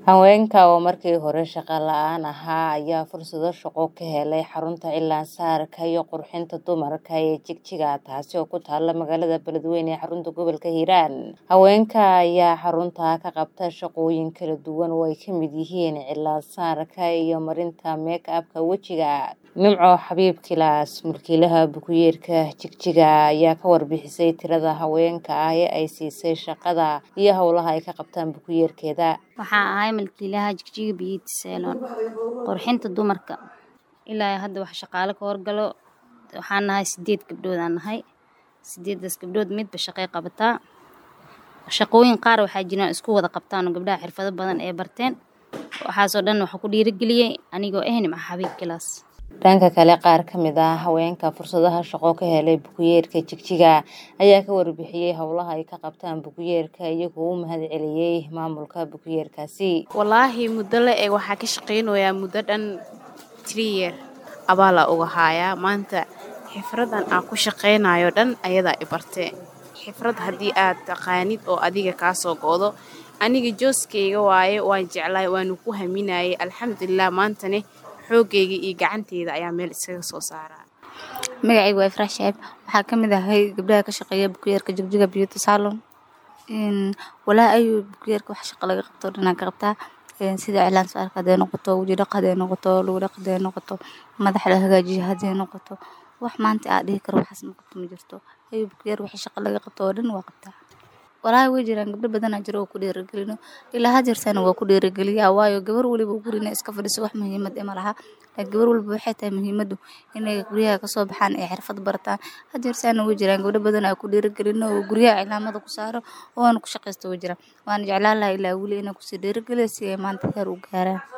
Haweenka oo markii hore shaqo la'aan ahaa ayaa fursado shaqo ka helay xarunta cilmi-saarka iyo qurxinta dumarka ee Jigjiga taasi oo ku taalla magaalada Beledweyne ee xarunta gobolka Hiiraan. Haweenka ayaa xarunta ka qabta shaqooyin kala duwan oo ay ka mid yihiin cilmi-saarka iyo marinta make-up-ka wejiga. Nimco Xabiib Kilaas, mulkiilaha Buku-Yeerka Jigjiga ayaa ka warbixisay tirada haweenka ah ee ay siisay shaqada iyo hawlaha ay ka qabtaan Buku-Yeerkeeda. Waxaan ahay mulkiilaha Jigjiga Beauty Salon qurxinta dumarka. Ilaa hadda wax shaqaale ka horgalo waxaan nahay sideed gabdhood aan nahay. Sideedaas gabdhood midba shaqay qabataa. Shaqooyin qaar waxaa jiraan isku wada qabtaan oo gabdhaha xirfado badan ay barteen. Waxaasoo dhan waxaa ku dhiirigeliyay anigoo ah Nimco Xabiib Kilaas. Dhanka kale qaar ka mid ah haweenka fursadaha shaqo ka helay Buku-Yeerka Jigjiga ayaa ka warbixiyay hawlaha ay ka qabtaan Buku-Yeerka iyagoo u mahadceliyay maamulka Buku-Yeerkaasi. Wallaahi muddo la eg waxaa ka shaqeynayaa muddo dhan three year abaalaa uga haayaa maanta xifradan aan ku shaqeynayo dhan ayadaa i bartee xifrad haddii aad taqaanid oo adiga kaa soo go'do aniga jooskeyga waaye waan jeclaay waanu ku haminayay alxamdulilah maantane xoogayga iyo gacanteyda ayaa meel iskaga soo saaraa Magacaygu waa Ifraax Shaciib waxaa ka mid ahay gabdhaha ka shaqeeya Buku-Yeerka Jigjiga Beauty Salon. Walaa ayuu Buku-Yeerka wax shaqo laga qabto dhan aan ka qabtaa sida cilaan saarka haday noqoto waji dhaq haday noqoto lugu dhaq haday noqoto madax la hagaajiyo haday noqoto wax maanta aan dhihi karo waxaas ma qabto ma jirto ayuu Buku-Yeer wixii shaqo laga qabto oo dhan waa qabtaa. Walaahi way jiraan gabdho badan aa jiro oo ku dhiirigelino ilaa had jeertana waa ku dhiirigeliyaa waayo gabar waliba guri inay iska fadhiso wax muhiimad eh ma laha laakiin gabar walba waxay tahay muhiimadu inay guryaha ka soo baxaan ay xirfad bartaan had jeertana way jiraan gabdho badan aa ku dhiirigelino oo guryaha cilaamada ku saaro oo aan ku shaqeysto way jiraan waan jeclaan lahaa ilaa weli inaan kusii dhiirigeliyo si ay maanta heer u gaaraan.